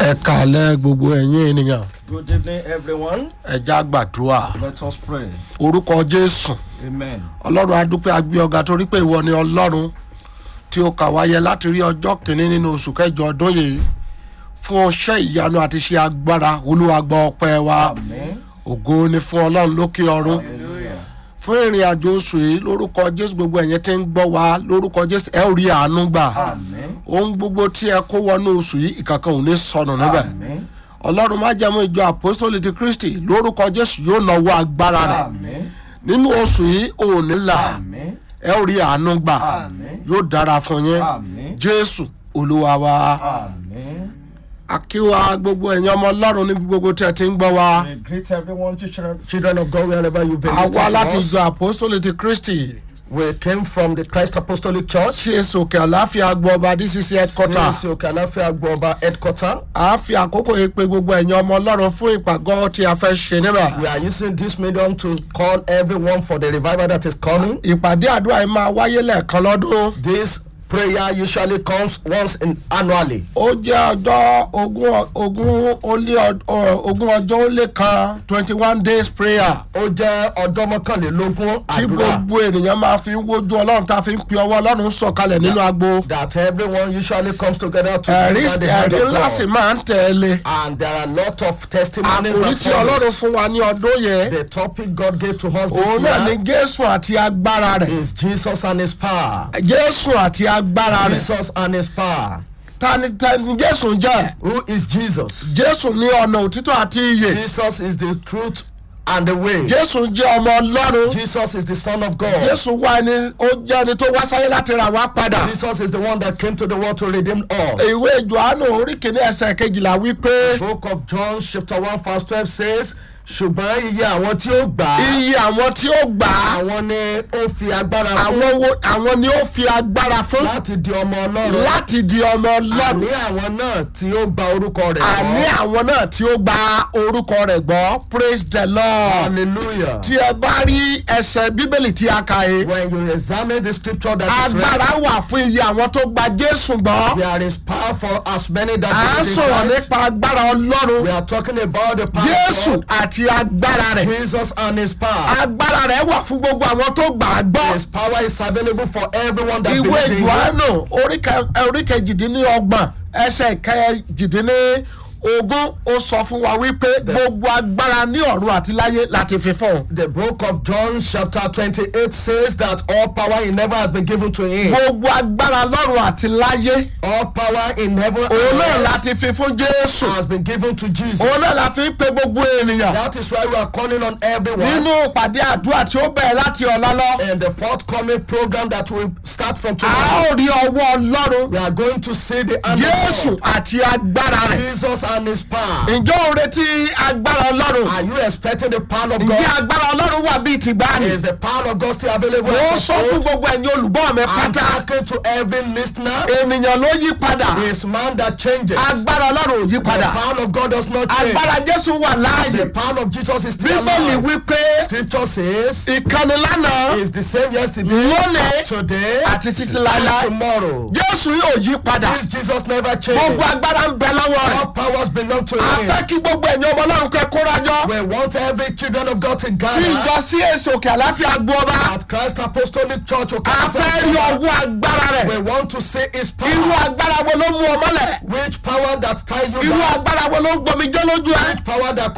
ẹ kàlẹ́ gbogbo ẹ̀yin ènìyàn Good evening, everyone. ẹja gbàdúrà Let us pray. orúkọ jésù Amen. ọlọ́run adúpẹ́ agbé ọ̀gá torí pé ìwọ ni ọlọ́run tí ó kà wáyé láti rí ọjọ́ kìíní nínú oṣù kẹjọ ọdún yìí fún ọṣẹ́ ìyanu àti ṣe agbára olúwa gbọ́ ọpẹ́ wa Amen. ògo ni fún ọlọ́run lókè ọ̀run Hallelujah. fún ìrìn àjò oṣù yìí lórúkọ jésù gbogbo ẹ̀yẹn tí ń gbọ́ wa lórúkọ jésù ẹ ò rí àánú gbà Amen. ohun gbogbo tí ẹ kó wọnú oṣù yìí ìkankan ò ní sọnù níbẹ̀ Amen. ọlọ́run má jẹ́ mú ìjọ àpòsólì ti kristi lórúkọ jésù yóò náwó agbára rẹ̀ Amen. nínú oṣù yìí ò ní là Amen. ẹ ò rí àánú gbà Amen. yóò dára fún yín Amen. jésù olúwa wa Amen. akíwa gbogbo ẹ̀yin ọmọ ọlọ́run níbi gbogbo tí ẹ ti ń gbọ́ wa We greet everyone, children, children of God, wherever you've been àwa láti listening to ìjọ us. àpòsólì ti kristi We came from the Christ Apostolic Church. tí èso òkè àláfíà gbọ́ ọba dcc headquarter CAC Okanafia Agboba headquarter. a fi àkókò yìí pé gbogbo ẹ̀yin ọmọ ọlọ́run fún ìpàgọ́ tí a fẹ́ ṣe níbẹ̀ We are using this medium to call everyone for the revival that is coming. ìpàdé àdúrà yìí máa wáyé lẹ́ẹ̀kan lọ́dún. This prayer usually comes once in annually. ó jẹ́ ọjọ́ ogún ogún ó lé ọ- ọ- ogún ọjọ́ ó lé kan twenty one days prayer Ó jẹ́ ọjọ́ mọ́kànlélógún tí àdúrà gbogbo ènìyàn máa fi ń wojú ọlọ́run tá a fi ń pe ọwọ́ ọlọ́run sọ̀kalẹ̀ nínú agbo that everyone usually comes together to ẹ̀rí deliver the hand ẹ̀rí of ńlá sì God. máa ń tẹ̀lé And there are a lot of testimonies àkòrí that tí ọlọ́run follows. fún wa ní ọdún yẹn The topic God gave to us this òun náà ní year jésù àti agbára rẹ̀ is Jesus and His power. jésù àti agbára rẹ̀ Jesus and His power. tani tani jésù jẹ́ Who is Jesus? jésù ní ọ̀nà òtítọ́ àti iyè Jesus is the truth and the way. jésù jẹ́ ọmọ ọlọ́run Jesus is the Son of God. jésù wá ẹni ó jẹ́ ẹni tó wá sáyé láti rà wá padà. Jesus is the one that came to the world to redeem us. ìwé johannu orí kìíní ẹsẹ̀ kejìlá wípé Book of John chapter one verse twelve says ṣùgbọ́n iye àwọn tí ó gbà á iye àwọn tí ó gbà á àwọn ni ó fi agbára fún àwọn wo àwọn ni ó fi agbára fún láti di ọmọ ọlọ́run láti di ọmọ àní ọlọ́run àwọn náà tí ó gba orúkọ rẹ̀ àní gbọ́ àwọn náà tí ó gba orúkọ rẹ̀ gbọ́ praise the lord hallelujah tí ẹ bá rí ẹsẹ̀ bíbélì tí a kà yìí when you examine the scripture that is read agbára wà fún iye àwọn tó gba jésù gbọ́ there is power for as many that à ń believe sọ̀rọ̀ in Christ. nípa agbára ọlọ́run we are talking about the power jésù of àti agbára rẹ̀ God, Jesus and his power agbára rẹ̀ wà fún gbogbo àwọn tó gbà á gbọ́. his power is available for everyone that ìwé believes in him johannu orí kẹ- orí kejìdínlọ́gbọ̀n ẹsẹ̀ kejìdínlógún ó sọ fún wa wípé gbogbo agbára ní ọ̀run àti láyé láti fi fún un. The book of John, chapter 28, says that all power in heaven has been given to him. gbogbo agbára lọ́run àti láyé All power in heaven and òun náà earth láti fi fún jésù has been given to Jesus. òun náà la fi ń pe gbogbo ènìyàn That is why we are calling on everyone nínú ìpàdé àdúrà tí ó bẹ̀rẹ̀ láti ọ̀la lọ. in the forthcoming program that will start from a tomorrow. ó rí ọwọ́ ọlọ́run We are going to see the hand jésù of àti agbára God, rẹ̀. Jesus and his power. ǹjọ́ ò retí agbára ọlọ́run? Are you expecting the power of ǹjẹ́ God? agbára ọlọ́run wà bíi tìgbàanì? Is the power of God still available? mo as sọ of fún old? gbogbo ẹ̀yin olùgbọ́ mi I'm pátá talking to every listener. ènìyàn ló yí padà Is man that changes. agbára ọlọ́run ò yí The padà power of God does not change. agbára jésù wà láàyè The power of Jesus is still bíbélì alive. wípé Scripture says ìkànnì lánàá is the same yesterday, lónìí today, àti títí and láéláé tomorrow. jésù yóò yí padà This Jesus never gbogbo changes. agbára ń bẹ lọ́wọ́ rẹ̀ All powers belong to a him. fẹ́ kí gbogbo ẹ̀yin ọmọ ọlọ́run kẹ́ kórajọ We want every children of God to tí gather ìjọ sí èsì òkè àláfíà gbọ́ ọba at Christ Apostolic Church. a fẹ́ rí Okafor. ọwọ́ agbára rẹ̀ We want to see his irú power. agbára wo ló mú ọ mọ́lẹ̀ Which power that tie you irú down? agbára wo ló ń gbọmijẹ́ lójú ẹ Which power that